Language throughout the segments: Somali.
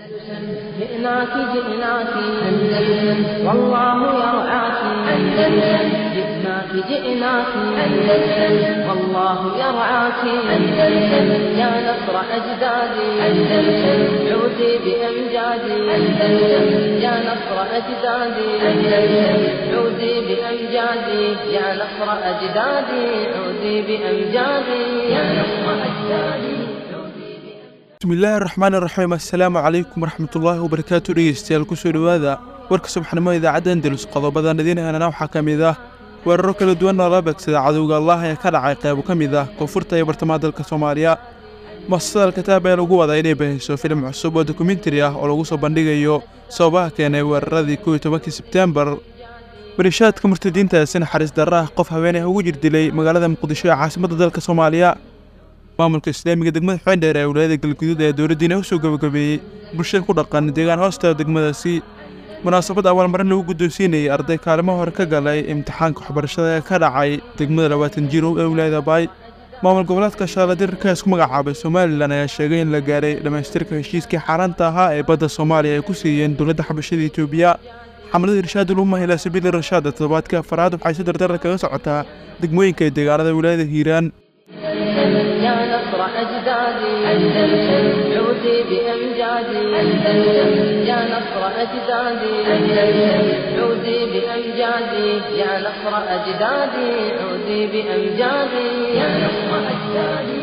جئناك جئناك أندلس والله يرعاك أندلس جئناك جئناك أندلس والله يرعاك أندلس يا نصر أجدادي أندلس عودي بأمجادي أندلس يا نصر أجدادي أندلس عودي بأمجادي يا نصر أجدادي عودي بأمجادي يا نصر أجدادي bismillaahi raxmaani raxiim assalaamu calaykum waraxmatullaahi wabarakaatu dhegeystayaal kusoo dhowaada warka subaxnimo idaacadda andalus qodobadan idiin helana waxaa ka mid ah weeraro kala duwan oo la beegsada cadowga allah ee ka dhacay qaybo ka mid ah koonfurta iyo bartamaha dalka soomaaliya muasasada alkitaab ee lagu wadaa inay bahayso filim cusub oo dokumentari ah oo lagu soo bandhigayo sababaha keenay weeraradii kow iyo tobankii sebteembar barishaadka murtadiinta si naxariis darra ah qof haweeney ugu jir dilay magaalada muqdisho ee caasimadda dalka soomaaliya maamulka islaamiga degmada xeendheer ee wilaayada galguduud ee dowladdiina u soo gabagabeeyey bulshada ku dhaqan deegaan hoosta degmadaasi munaasabad abaalmarin lagu guddoonsiinayay arday kaalimo hore ka galay imtixaanka waxbarashada ee ka dhacay degmada labaatan jirow ee wilaayada baay maamul goboleedka shaaladirka isku magacaabay somalilan ayaa sheegay in la gaaray dhammaystirka heshiiskii xaaraanta ahaa ee badda soomaaliya ay ku siiyeen dowladda xabashada etoobiya xamlada irshaadul umma ilaa sabiili rashaada toddobaadkii afaraad waxay si dardara kaga socotaa degmooyinka ee deegaanada wilaayada hiiraan يا نصر أجدادي أندلس عودي بأمجادي أندلس يا نصر أجدادي أندلس عودي بأمجادي يا نصر أجدادي عودي بأمجادي يا نصر أجدادي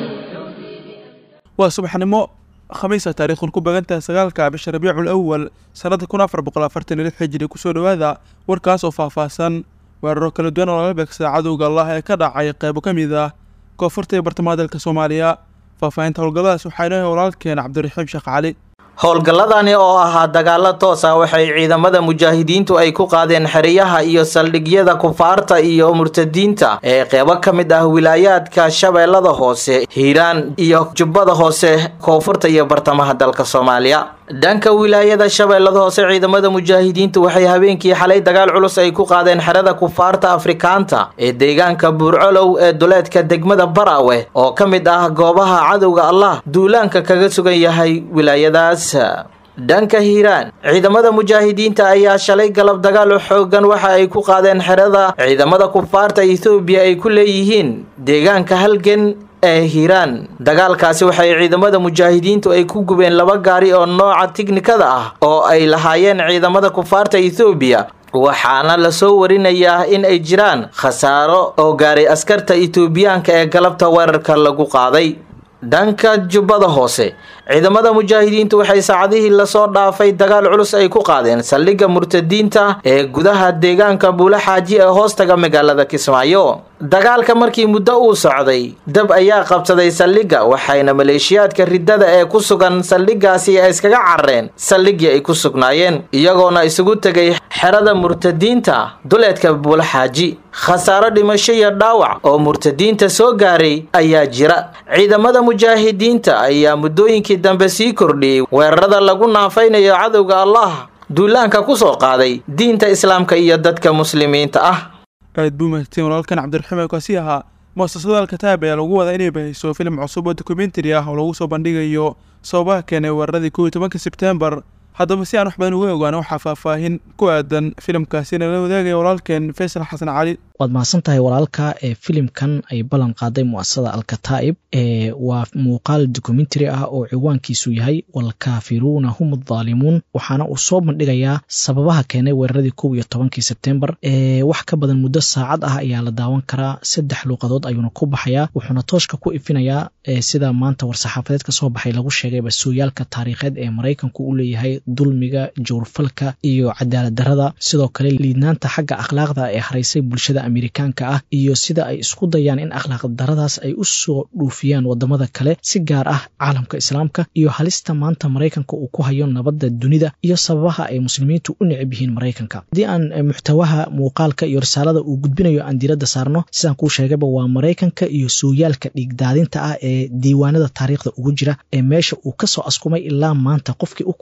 waa subaxnimo khamiisa taariikhun ku bagantahay sagaalka bisha rabiicul awal sannadda kun afar boqol afartan iyo lix xijiri kusoo dhowaada warkaas oo faahfaahsan weeraro kala duwan oo lala beegsada cadowga allah ee ka dhacay qaybo ka mid ah koonfurta iyo bartamaha dalka soomaaliya faahfaahinta howlgalladaas waxaa inoo walaalkeen cabdiraxiim sheekh cali howlgalladani oo ahaa dagaalo toos ah waxay ciidamada mujaahidiintu ay ku qaadeen xeriyaha iyo saldhigyada kufaarta iyo murtadiinta ee qeybo ka mid ah wilaayaadka shabeellada hoose hiiraan iyo jubbada hoose koonfurta iyo bartamaha dalka soomaaliya dhanka wilaayada shabeellada hoose ciidamada mujaahidiintu waxay habeenkii xalay dagaal culus ay ku qaadeen xerada kufaarta afrikaanta ee deegaanka buurcolow ee duleedka degmada baraawe oo ka mid ah goobaha cadowga allah duulaanka kaga sugan yahay wilaayadaas dhanka hiiraan ciidamada mujaahidiinta ayaa shalay galab dagaal xoogan waxa ay ku qaadeen xerada ciidamada kufaarta ethoobiya ay ku leeyihiin deegaanka halgan ee hiiraan dagaalkaasi waxay ciidamada mujaahidiintu ay ku gubeen laba gaari oo nooca tiknikada ah oo ay lahaayeen ciidamada kufaarta ethoobiya waxaana lasoo warinayaa in ay jiraan khasaaro oo gaaray askarta etoobiyaanka ee galabta weerarka lagu qaaday dhanka jubbada hoose ciidamada mujaahidiintu waxay saacadihii lasoo dhaafay dagaal culus ay ku qaadeen saldhigga murtadiinta ee gudaha deegaanka buula xaaji ee hoostaga magaalada kismaayo dagaalka markii muddo uu socday dab ayaa qabsaday saldhigga waxayna maleeshiyaadka riddada ee ku sugan saldhiggaasi ay iskaga carareen saldhiggii ay ku sugnaayeen iyagoona isugu tegay xerada murtadiinta duleedka buula xaaji khasaaro dhimasho iyo dhaawac oo murtadiinta soo gaaray ayaa jira ciidamada mujaahidiinta ayaa muddooyinkii dambe sii kordhiyey weerarada lagu naafaynayo cadowga allah duulaanka ku soo qaaday diinta islaamka iyo dadka muslimiinta ah aad buu mahadsan walaalkan cabdiraxiim ee kaasi ahaa muasasada alkitaab ayaa lagu wadaa inay bahayso filim cusub oo dokumentari ah oo lagu soo bandhigayo sababaha keenay weeraradii kow iyo tobanka sebteembar haddaba si aan wax badan uga ogaano waxaa faahfaahin ku aadan filimkaasi nala wadaagaya walaalkeen faysal xasan cali waad mahadsan tahay walaalka ee filimkan ay ballan qaaday mu'asasada alkataa'ib ee waa muuqaal dokumentary ah oo ciwaankiisu yahay walkaafiruuna hum addaalimuun waxaana uu soo bandhigayaa sababaha keenay weeraradii kow iyo tobankii sebtembar ee wax ka badan muddo saacad ah ayaa la daawan karaa saddex luuqadood ayuuna ku baxayaa wuxuuna tooshka ku ifinayaa sida maanta war-saxaafadeed ka soo baxay lagu sheegayba sooyaalka taariikheed ee maraykanku u leeyahay dulmiga jowrfalka iyo cadaalad darrada sidoo kale liidnaanta xagga akhlaaqda ee haraysay bulshada amerikaanka ah iyo sida ay isku dayaan in akhlaaq daradaas ay u soo dhuufiyaan wadamada kale si gaar ah caalamka islaamka iyo halista maanta maraykanka uu ku hayo nabadda dunida iyo sababaha ay muslimiintu u necab yihiin maraykanka haddii aan muxtawaha muuqaalka iyo risaalada uu gudbinayo aan diiradda saarno sidaan kuu sheegayba waa maraykanka iyo sooyaalka dhiigdaadinta ah ee diiwaanada taariikhda ugu jira ee meesha uu kasoo askumay ilaa maanta qofkii u kurgalay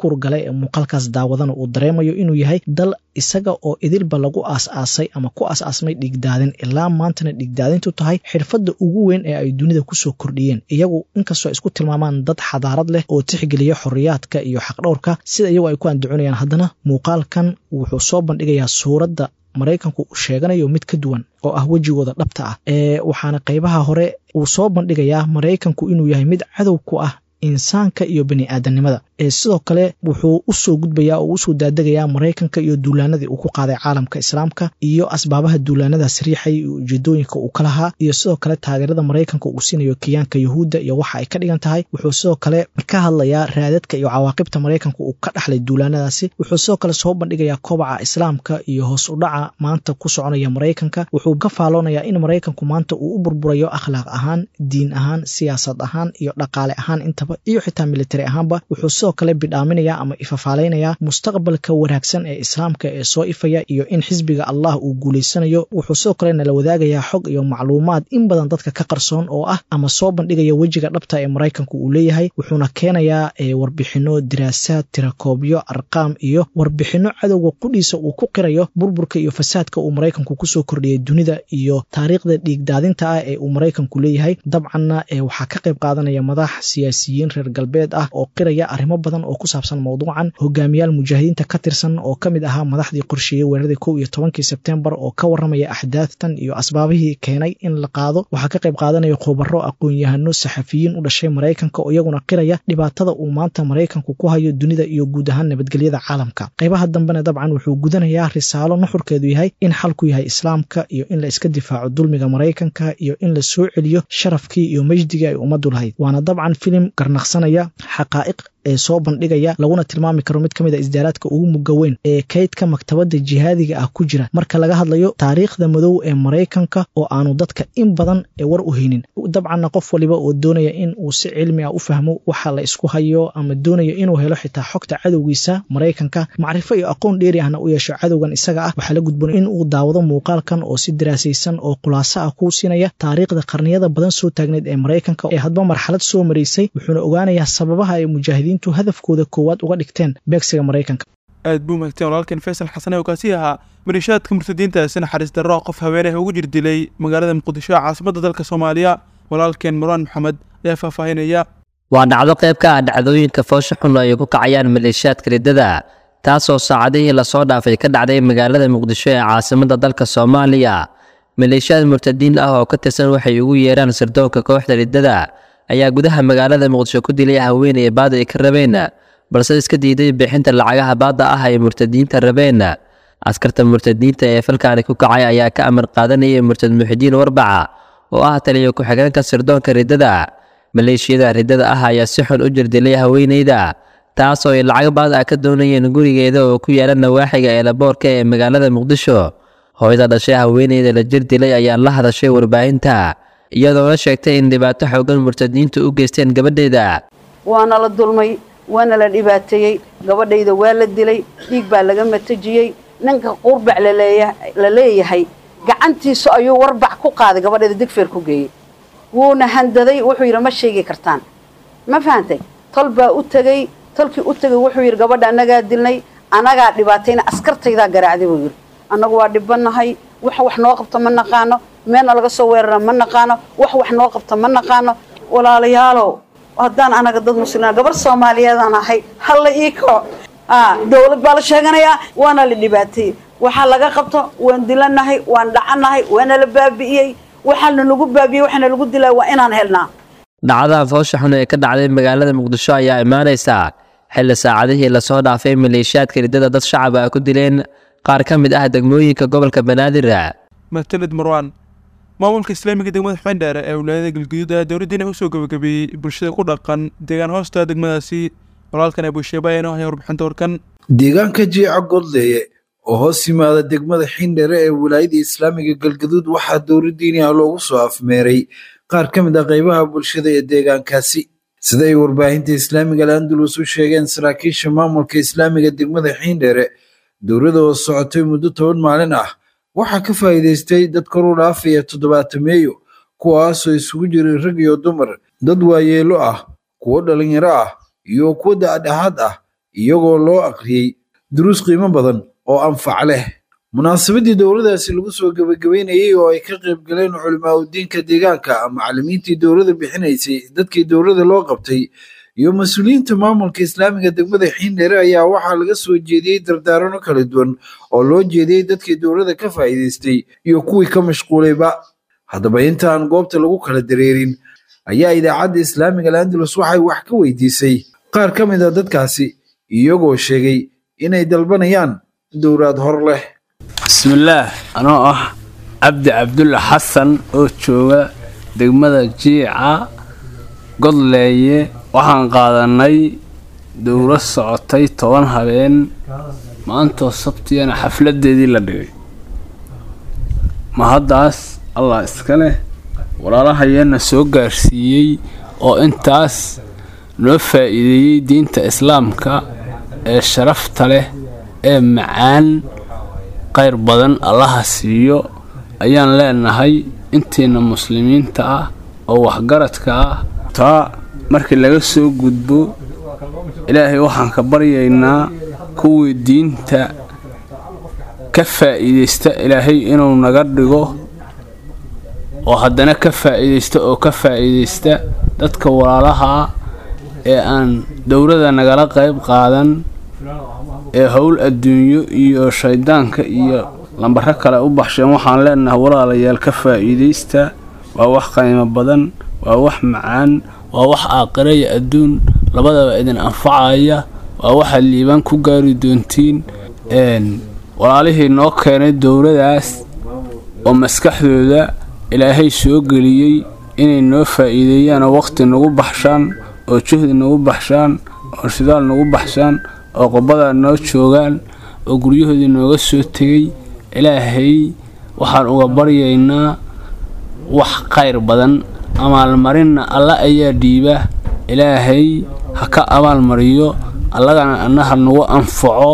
ee muuqaalkaas daawadana uu dareemayo inuu yahay dal isaga oo idilba lagu aas-aasay ama ku aas-aasmay dhigdaadin ilaa maantana dhigdaadintu tahay xirfadda ugu weyn ee ay dunida kusoo kordhiyeen iyagu inkastoo ay isku tilmaamaan dad xadaarad leh oo tixgeliya xoriyaadka iyo xaqdhowrka sida iyagu ay ku andacoonayaan haddana muuqaalkan wuxuu soo bandhigayaa suuradda maraykanku uu sheeganayo mid ka duwan oo ah wejigooda dhabta ah ee waxaana qaybaha hore uu soo bandhigayaa maraykanku inuu yahay mid cadow ku ah insaanka iyo bani aadamnimada ee sidoo kale wuxuu usoo gudbayaa oo usoo daadegayaa maraykanka iyo duulaanadii uu ku qaaday caalamka islaamka iyo asbaabaha duulaanadaas riixay iyo ujeedooyinka uu ka lahaa iyo sidoo kale taageerada maraykanka uu siinayo kiyaanka yahuudda iyo waxa ay ka dhigan tahay wuxuu sidoo kale ka hadlayaa raadadka iyo cawaaqibta maraykanka uu ka dhaxlay duulaanadaasi wuxuu sidoo kale soo bandhigayaa kobaca islaamka iyo hoos u dhaca maanta ku soconaya maraykanka wuxuu ka faaloonayaa in maraykanku maanta uu u burburayo akhlaaq ahaan diin ahaan siyaasad ahaan iyo dhaqaale ahaan intaba iyo xitaa militari ahaanba wuxuu sidoo kale bidhaaminaya ama ifafaalaynayaa mustaqbalka wanaagsan ee islaamka ee soo ifaya iyo in xisbiga allah uu guulaysanayo wuxuu sidoo kale nala wadaagayaa xog iyo macluumaad in badan dadka ka qarsoon oo ah ama soo bandhigaya wejiga dhabta ee maraykanku uu leeyahay wuxuuna keenayaa warbixino diraasaad tirakoobyo arqaam iyo warbixino cadowga qudhiisa uu ku qirayo burburka iyo fasaadka uu maraykanku kusoo kordhiyay dunida iyo taariikhda dhiigdaadinta ah ee uu maraykanku leeyahay dabcanna waxaa ka qayb qaadanaya madax siyaasiyiin reer galbeed ah oo qiraya arrimo badan oo ku saabsan mowduucan hogaamiyaal mujaahidiinta ka tirsan oo ka mid ahaa madaxdii qorsheeyey weeraradii kow iyo tobankii sebtembar oo ka warramaya axdaadtan iyo asbaabihii keenay in la qaado waxaa ka qayb qaadanaya khubaro aqoon-yahano saxafiyiin u dhashay maraykanka oo iyaguna qiraya dhibaatada uu maanta maraykanku ku hayo dunida iyo guud ahaan nabadgelyada caalamka qaybaha dambena dabcan wuxuu gudanayaa risaalo nuxurkeedu yahay in xalku yahay islaamka iyo in la iska difaaco dulmiga maraykanka iyo in la soo celiyo sharafkii iyo mejdigii ay ummaddu lahayd waana dabcan filim garnaqsanaya xaqaa'iq ee soo bandhigaya laguna tilmaami karo mid ka mid a isdaaraadka ugu muga weyn ee kaydka maktabadda jihaadiga ah ku jira marka laga hadlayo taariikhda madow ee maraykanka oo aanu dadka in badan ee war u haynin dabcanna qof waliba oo doonaya in uu si cilmi ah u fahmo waxa la isku hayo ama doonayo inuu helo xitaa xogta cadowgiisa maraykanka macrifo iyo aqoon dheeri ahna u yeesho cadowgan isaga ah waxaa la gudboon in uu daawado muuqaalkan oo si daraasaysan oo khulaaso ah kuu siinaya taariikhda qarniyada badan soo taagneed ee maraykanka ee hadba marxalad soo maraysay wuxuuna ogaanayaa sababaha ay mujaahidiin hadafkooda koowaad uga dhigteen beegsiga maraykanka aad buu mahagteen walaalkan faysal xasane oo kaasi ahaa maliishaadka murtadiintaasi naxariis darro qof haweeneh ugu jir dilay magaalada muqdisho ee caasimadda dalka soomaaliya walaalkeen marwaan maxamed ayaa faahfaahinaya waa dhacdo qayb ka ah dhacdooyinka foosho xun ay ku kacayaan maleeshiyaadka riddada taasoo saacadihii lasoo dhaafay ka dhacday magaalada muqdisho ee caasimadda dalka soomaaliya maleeshiyaad murtadiin ah oo ka tirsan waxay ugu yeeraan sirdoonka kooxda riddada ayaa gudaha magaalada muqdisho ku dilay haweeney baada ay ka rabeen balse iska diiday bixinta lacagaha baadda ah ay murtadiinta rabeen askarta murtadiinta ee falkaani ku kacay ayaa ka amar qaadanayay murtad muxidiin warbaca oo ah taliyo ku-xigeenka sirdoonka riddada maleeshiyada riddada ah ayaa si xun u jirdilay haweeneyda taasoo ay lacag baad ah ka doonayeen gurigeeda oo ku yaala nawaaxiga eelaboorka ee magaalada muqdisho hooyada dhashay haweeneyda la jir dilay ayaa la hadashay warbaahinta iyadoona sheegtay in dhibaato xoogan murtadiintu u geysteen gabadheeda waana la dulmay waana la dhibaateeyey gabadhayda waa la dilay dhiig baa laga matajiyey ninka qurbac la leeyahay gacantiisu ayuu warbac ku qaaday gabadhayda digfeer ku geeyey wuuna handaday wuxuu yidhi ma sheegi kartaan ma fahantay tol baa u tegey tolkii u tegey wuxuu yidhi gabadha annagaa dilnay annagaa dhibaatayna askartaydaa garaacday buu yidhi annagu waa dhibanahay wax wax noo qabto ma naqaano meelna laga soo weerara ma naqaano wax wax noo qabto ma naqaano walaalayaalow haddaan anaga dad muslima gabar soomaaliyeedaan ahay halla ii kaco dowlad baa la sheeganayaa waana la dhibaateeyey waxaa laga qabto waan dilanahay waan dhacanahay waana la baabi'iyey waxaana lagu baabi'iyey waxaana lagu dilaa waa inaan helnaa dhacdaha foosha xun ee ka dhacday magaalada muqdisho ayaa imaanaysa xilli saacadihii lasoo dhaafay maleeshiyaadka riddada dad shacab ah ku dileen qaar ka mid ah degmooyinka gobolka banaadir mahadsanid marwaan maamulka islaamiga degmada xubendheere ee wilaayada galguduud ayaa dowladdiina usoo gabagabeeyey bulshada ku dhaqan deegaan hoosta degmadaasi walaalkan ee buusheeba ayana haya warbixinta warkan deegaanka jiica godleye oo hoos yimaada degmada xindhere ee wilaayada islaamiga galgaduud waxaa dowladdiini ah loogu soo afmeeray qaar ka mid ah qaybaha bulshada ee deegaankaasi sida ay warbaahinta islaamiga al-andalus u sheegeen saraakiisha maamulka islaamiga degmada xiindhere dowladda oo socotay muddo toban maalin ah waxaa ka faa'iidaystay dad kor u dhaafaya toddobaatameeyo kuwaasoo isugu jiray rag iyo dumar dad waayeelo ah kuwo dhalinyaro ah iyo kuwo dacdhaxaad ah iyagoo loo aqriyey duruus qiimo badan oo anfac leh munaasabadii dowladaasi lagu soo gebagabeynayey oo ay ka qayb galeen culimaa udiinka deegaanka macallimiintii dowladda bixinaysay dadkii dowladda loo qabtay iyo mas-uuliyiinta maamulka islaamiga degmada xiindheere ayaa waxaa laga soo jeediyey dardaarano kala duwan oo loo jeediyey dadkii dowladda ka faa'iidaystay iyo kuwii ka mashquulayba haddaba intaan goobta lagu kala dareerin ayaa idaacadda islaamiga landalus waxay wax ka weydiisay qaar ka mid a dadkaasi iyagoo sheegay inay dalbanayaan dowlaad hor leh bismillaah anoo ah cabdi cabdulla xasan oo jooga degmada jiica godleeye waxaan qaadanay dowlo socotay toban habeen maantoo sabtiyana xafladeedii la dhigay ma haddaas allah iska leh walaalahayeena soo gaarsiiyey oo intaas noo faa'iideeyey diinta islaamka ee sharafta leh ee macaan qayr badan allaha siiyo ayaan leenahay intiina muslimiinta ah oo waxgaradka ah taa markii laga soo gudbo ilaahay waxaan ka baryaynaa kuwii diinta ka faa'iidaysta ilaahay inuu naga dhigo oo haddana ka faa'iidaysta oo ka faa'iidaysta dadka walaalaha ee aan dowladda nagala qayb qaadan ee howl adduunyo iyo shayddaanka iyo lambaro kale u baxsheen waxaan leenahay walaalayaal ka faa'iidaysta waa wax qiimo badan waa wax macaan waa wax aakhira iyo adduun labadaba idin anfacaya waa waxaad liibaan ku gaari doontiin walaalihii noo keenay dowladaas oo maskaxdooda ilaahay soo geliyey inay noo faa'iideeyaan oo waqti nagu baxshaan oo juhdi nagu baxshaan oo shidaal nagu baxshaan oo qobada noo joogaan oo guryahoodii nooga soo tegay ilaahay waxaan uga baryaynaa wax qayr badan abaalmarinna alla ayaa dhiiba ilaahay ha ka abaalmariyo allagana annaha nagu anfaco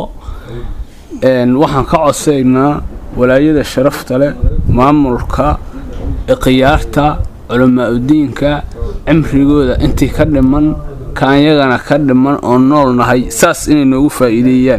waxaan ka codsaynaa walaayada sharafta leh maamulka ikhyaarta culamaa udiinka cimrigooda intii ka dhiman kaanyagana ka dhiman oo nool nahay saas inay noogu faa'iideeyaan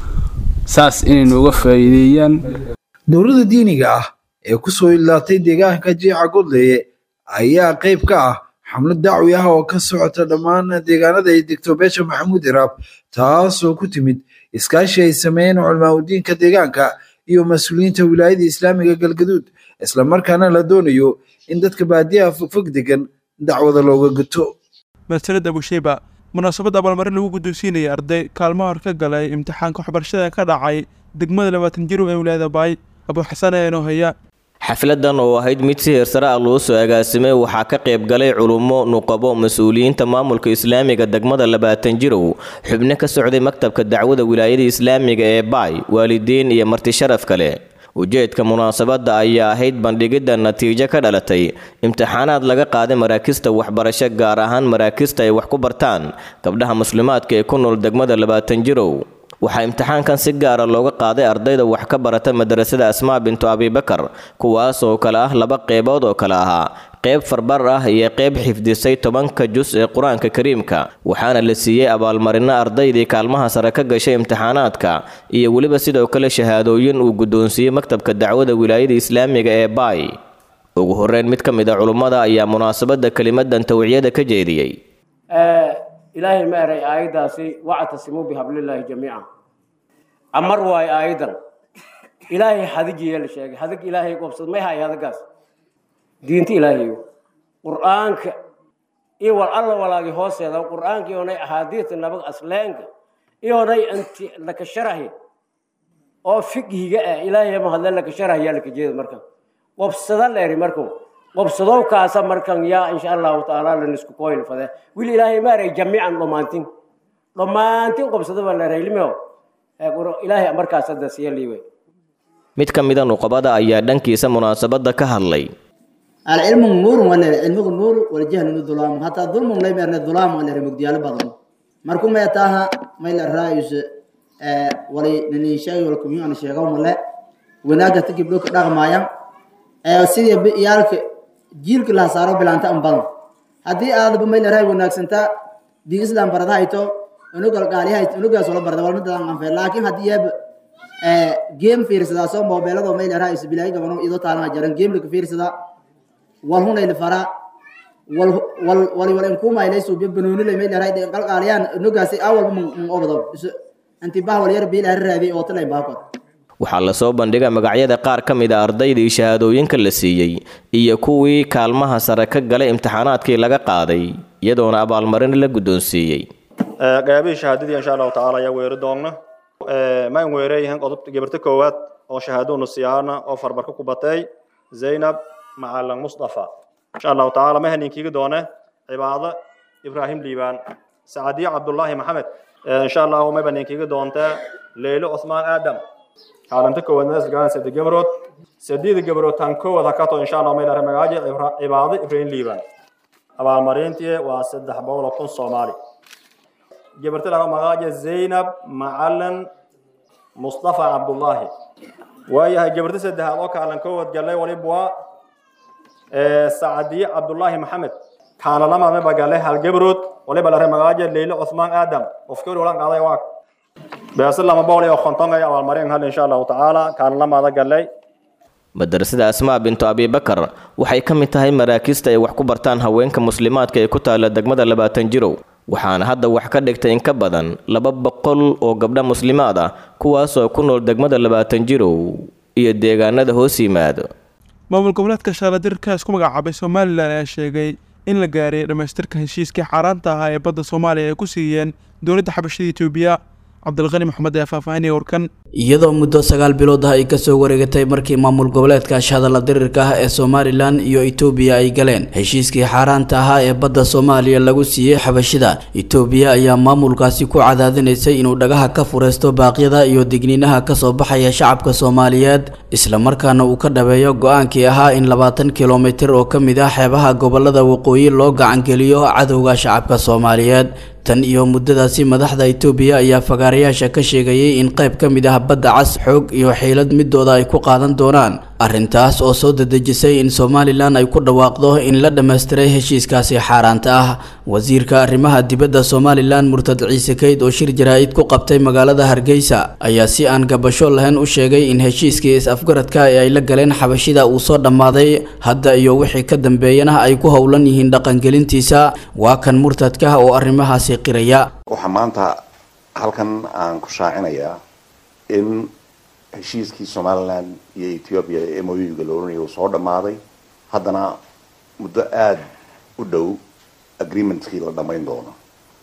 saas inay nooga faa'iideeyaan dowladda diiniga ah ee ku soo ilaatay deegaanka jiica godleeye ayaa qayb ka ah xamlad dacwi ah oo ka socota dhammaan deegaanada ay degto beesha maxamuud iraab taasoo ku timid iskaashi ay sameeyeen culamaa udiinka deegaanka iyo mas-uuliyiinta wilaayada islaamiga galgaduud islamarkaana la doonayo in dadka baadiyaha fogfog degan dacwada looga guto masalad abusheyba munaasabad abaalmarin lagu guddoonsiinayay arday kaalmo hor ka galay imtixaanka waxbarashada ka dhacay degmada labaatan jirow ee wilaayada baay abuu xasan ee inoo haya xafladan oo ahayd mid si heersare ah loo soo agaasimay waxaa ka qayb galay culummo nuqabo mas-uuliyiinta maamulka islaamiga degmada labaatan jirow xubno ka socday maktabka dacwada wilaayada islaamiga ee baay waalidiin iyo marti sharaf kale ujeedka munaasabadda ayaa ahayd bandhigidda natiijo ka dhalatay imtixaanaad laga qaaday maraakista waxbarasho gaar ahaan maraakista ay wax ku bartaan gabdhaha muslimaadka ee ku nool degmada labaatan jirow waxaa imtixaankan si gaara looga qaaday ardayda wax ka barata madrasada asmaa bintu abibakar kuwaas oo kale ah laba qeybood oo kale ahaa qeyb farbar ah iyo qeyb xifdisay tobanka jus ee qur-aanka kariimka waxaana la siiyey abaalmarino ardaydii kaalmaha sare ka gashay imtixaanaadka iyo weliba sidoo kale shahaadooyin uu guddoonsiiyey maktabka dacwada wilaayada islaamiga ee baay ugu horeyn mid ka mid a culummada ayaa munaasabadda kelimadan tawciyada ka jeediyey ilaahay ma eray aayaddaasi wactasimuu bihablillaahi jamiica amar waayo aayaddan ilaahay hadigiiya la sheegay hadig ilaahay qobsad may hay hadagaas diinta ilaahayo qur'aanka iyo wal alla walaagi hooseeda qur'aanka iyonay axaadiista nabag asleenka iyonay anti laka sharahi oo fiqhiga ah ilaahay ma hadle laka sharahiyaa laka jeeda marka qobsada leeri markuu qobsadow kaasa markan yaa insha allahu tacaala lanisku koyl fade wil ilaahay maaray jamiican dhammaantin dhammaantin qobsado baa leeray ilmeo ilaahay markaas hadda siya liiwe mid ka mida nuqabada ayaa dhankiisa munaasabadda ka hadlay العلم نور ولا العلم نور والجهل ظلام حتى ظلم لا يمر ظلام ولا رمجيال بدن مركم يتاها ما إلى الرئيس ولي نني شيء ولكم يوم شيء قوم لا وناجا تجيب لك رقم مايا سيدي بيالك جيلك لا صاروا بلانتا أم بدن هذه هذا بما إلى الرئيس وناك سنتا دين إسلام بردا هيتو unugal gaaliyahay unugaas wala barda walma dadan anfe laakiin haddii yeeb game fiirsadaasoo moobeelado mayl araa isbilaayi gabano idoo taalana jaran game laka fiirsadaa wal hunayla faraa wal wal wali wal inkumaylay suubiyo banoonilay mayl araa qalqaaliyaan unugaasi awalba man obado antibah wal yar biil arraadi oo talay baakod waxaa lasoo bandhigay magacyada qaar ka mid a ardaydii shahaadooyinka la siiyey iyo kuwii kaalmaha sare ka galay imtixaanaadkii laga qaaday iyadoona abaalmarin la guddoonsiiyey qaybihii shahaadadii insha allahu tacaala ayaa weeri doonna maan weereeyahan qodobta gabarta koowaad oo shahaadoonu siyaana oo farbarka ku batay zaynab macalin mustafa insha allahu tacaala ma haninkiigi doone cibaado ibraahim liibaan sacadiyo cabdullaahi maxamed insha allahu may baninkiigi doontaa leylo cusmaan aadam kaalinta koowaad meesgaan saddex gabrood saddeeda gabrood tan koowaad hakato insha allah may dhahay magaaji cibaado ibraahim liibaan abaalmarintii waa saddex boqol oo kun soomaali gabarta laga magaaja zaynab macalin mustafa cabdullaahi waayahay gabarta saddexaad oo kaalin koowaad galay waliba waa sacadiye cabdullaahi maxamed kaalalamaad maba galay hal gabrood waliba la magaaja leylo cusmaan aadam qofkii olan qaaday waa beese lama boqol iyo konton ay abaalmarin hal insha allahu tacaala kaalalamaada galay madrasada asmaa bintu abibakar waxay ka mid tahay maraakiista ay wax ku bartaan haweenka muslimaadka ee ku taala degmada labaatan jirow waxaana hadda wax ka dhigtay in ka badan laba boqol oo gabdha muslimaad ah kuwaasoo ku nool degmada labaatan jirow iyo deegaanada hoos yimaado maamul goboleedka shaaladirka isku magacaabay somalilan ayaa sheegay in la gaaray dhammaystirka heshiiskii xaaraanta ahaa ee badda soomaaliya ay ku siiyeen dowladda xabashada etoobiya cabdilqani maxamed ayaa faahfaahinaya warkan iyadoo muddo sagaal bilood ah ay kasoo wareegatay markii maamul goboleedka shahadalla dirirka ah ee somalilan iyo etoobiya ay galeen heshiiskii xaaraanta ahaa ee badda soomaaliya lagu siiyey xabashida etoobiya ayaa maamulkaasi ku cadaadinaysay inuu dhagaha ka fureysto baaqyada iyo digniinaha kasoo baxaya shacabka soomaaliyeed islamarkaana uu ka dhabeeyo go-aankii ahaa in labaatan kilomitir oo ka mid ah xeebaha gobolada waqooyi loo gacangeliyo cadowga shacabka soomaaliyeed tan iyo muddadaasi madaxda etoobiya ayaa fagaarayaasha ka sheegayay in qayb ka mid ah badda cas xoog iyo xiilad midooda ay ku qaadan doonaan arrintaas oo soo dadejisay in somalilan ay ku dhawaaqdo in la dhammaystiray heshiiskaasi xaaraanta ah wasiirka arrimaha dibadda somalilan murtad ciise keyd oo shir jaraa-id ku qabtay magaalada hargeysa ayaa si aan gabasho lahayn u sheegay in heshiiskii is-afgaradka ee ay la galeen xabashida uu soo dhammaaday hadda iyo wixii ka dambeeyana ay ku howlan yihiin dhaqangelintiisa waa kan murtadka oo arrimahaasi qiraya waxaa maanta halkan aan ku shaacinayaa in heshiiskii somalilan iyo ethoobia ee moyuga la oranaya uu soo dhammaaday haddana muddo aada u dhow agreementkii la dhammayn doono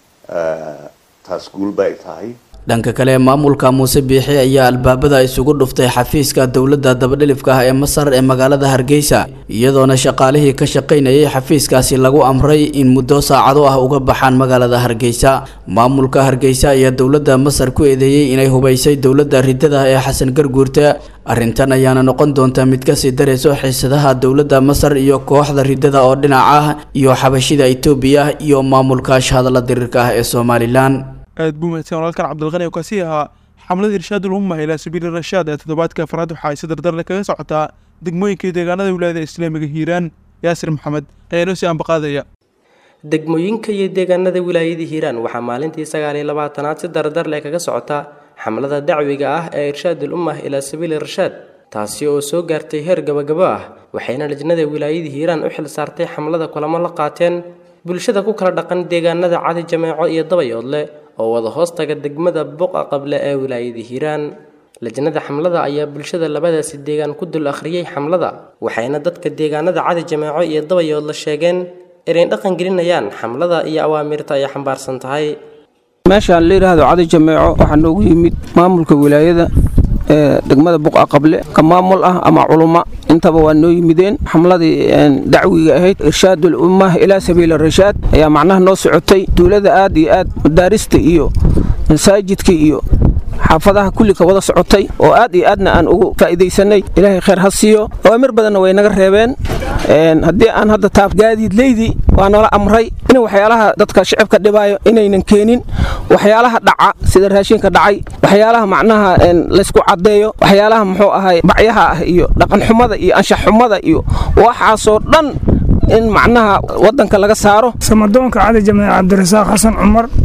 taas guulba ay tahay dhanka kale maamulka muuse biixi ayaa albaabada isugu dhuftay xafiiska dowladda dabadhilifka ah ee masar ee magaalada hargeysa iyadoona shaqaalihii ka shaqaynayay xafiiskaasi lagu amray in muddo saacado ah uga baxaan magaalada hargeysa maamulka hargeysa ayaa dowladda masar ku eedeeyey inay hubaysay dowladda ridada ee xasan garguurta arrintan ayaana noqon doonta mid kasii darayso xiisadaha dowladda masar iyo kooxda ridada oo dhinac ah iyo xabashida etoobiya iyo maamulka shahadalla diriirka ah ee somalilan aad buu mahadsan walaalkan cabdilqani oo kaasi ahaa xamlada irshaadul umma ilaa sabiili rashaad ee toddobaadka afraad waxa ay si dardarle kaga socotaa degmooyinka iyo deegaanada wilaayada islaamiga hiiraan yaasir maxamed ayaa inoo sii ambaqaadaya degmooyinka iyo deegaanada wilaayada hiiraan waxaa maalintii sagaal iyo labaatanaad si dardar leh kaga socota xamlada dacwiga ah ee irshaadul ummah ilaa sabiili rashaad taasi oo soo gaartay heer gabagabo ah waxayna lajnada wilaayada hiiraan u xil saartay xamlada kulamo la qaateen bulshada ku kala dhaqan deegaanada cadi jameeco iyo dabayoodle oo wada hoostaga degmada buqa qable ee wilaayada hiiraan lajnada xamlada ayaa bulshada labadaasi deegaan ku dul akhriyey xamlada waxayna dadka deegaanada cadi jameeco iyo dabayoodle sheegeen inay dhaqan gelinayaan xamlada iyo awaamirta ay xambaarsan tahay meeshaan la yidhaahdo cadi jameeco waxaa noogu yimid maamulka wilaayada ee degmada buqa qable ka maamul ah ama culummo intaba waa noo yimideen xamladii dacwiga ahayd irshaadul ummah ilaa sabiili rashaad ayaa macnaha noo socotay duulada aad iyo aad madaarista iyo masaajidka iyo xaafadaha kulli ka wada socotay oo aad iyo aadna aan ugu faa'iidaysanay ilaahay khayr ha siiyo awaamir badanna way naga reebeen haddii aan hadda taab gaadiidleydii waa noola amray in waxyaalaha dadka shicibka dhibaayo inaynan keenin waxyaalaha dhaca sida raashinka dhacay waxyaalaha macnaha laysku caddeeyo waxyaalaha muxuu ahay bacyaha ah iyo dhaqanxumada iyo anshaxxumada iyo waxaasoo dhan in macnaha waddanka laga saaro samadoonka cali jameec cabdirasaaq xasan cumar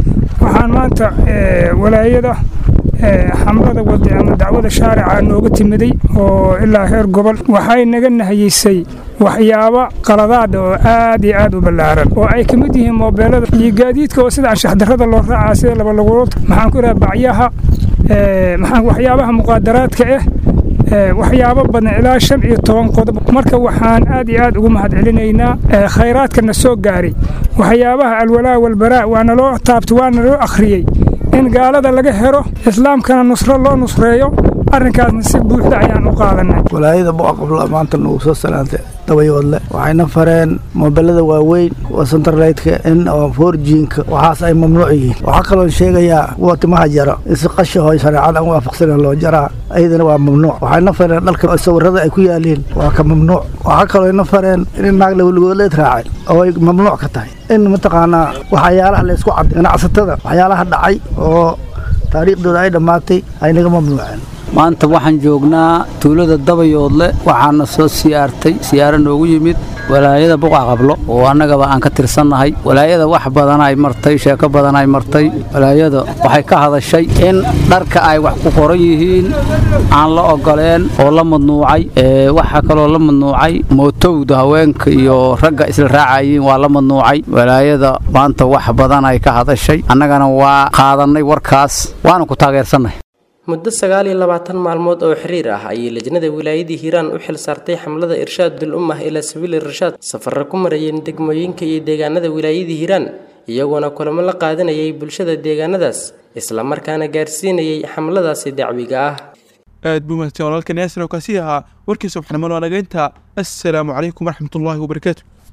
waxaan maanta walaayada xamlada wadi ama dacwada shaarica nooga timiday oo ilaa heer gobol waxay naga nahiyisay waxyaabo qaladaada oo aad iyo aad u ballaaran oo ay ka mid yihiin moobeelada iyo gaadiidka oo sida anshaxdarrada loo raacaa sida labalugulood maxaan ku idhaha bacyaha maxaan waxyaabaha muqaadaraadka ah waxyaabo badan ilaa shan iyo toban qodob marka waxaan aad iyo aad ugu mahadcelinaynaa khayraadkana soo gaaray waxyaabaha alwalaa walbaraa waana loo taabtay waana loo akhriyey in gaalada laga helo islaamkana nusro loo nusreeyo arrinkaasna si buuxda ayaan u qaadanay walaayada boqaqabla maanta nagu soo salaantay dabayoodle waxayna fareen moobelada waaweyn oo centerlightka in oo forjiinka waxaas ay mamnuuc yihiin waxaa kaloo sheegayaa kuwa timaha jara in si qashaho shareecada aan waafaqsanen loo jaraa ayadana waa mamnuuc waxayna fareen dhalka sawirada ay ku yaaliin waa ka mamnuuc waxaa kaloo ina fareen in naag laweligoodleed raacay oo ay mamnuuc ka tahay in mataqaanaa waxyaalaha laysku cadday ganacsatada waxyaalaha dhacay oo taariikhdooda ay dhammaatay ay naga mamnuuceen maanta waxaan joognaa tuulada dabayoodle waxaana soo siyaartay siyaaro noogu yimid walaayada buqa qablo oo annagaba aan ka tirsannahay walaayada wax badan ay martay sheeko badan ay martay walaayada waxay ka hadashay in dharka ay wax ku qoran yihiin aan la ogoleen oo la madnuucay waxaa kaloo la madnuucay mootowda haweenka iyo ragga isla raacayiin waa la madnuucay walaayada maanta wax badan ay ka hadashay annagana waa qaadannay warkaas waana ku taageersannahay muddo sagaal iyo labaatan maalmood oo xiriir ah ayay lajnada wilaayadii hiiraan u xil saartay xamlada irshaadul ummah ilaa sabiili irshaad safarro ku marayeen degmooyinka iyo deegaanada wilaayadii hiiraan iyagoona kulamo la qaadanayay bulshada deegaanadaas islamarkaana gaarsiinayay xamladaasi dacwiga ah aad buu mahadsan walaalkan yaasir oo kaasi ahaa warkiisa waxnimo naagaynta assalaamu calaykum waraxmatullaahi wabarakaatu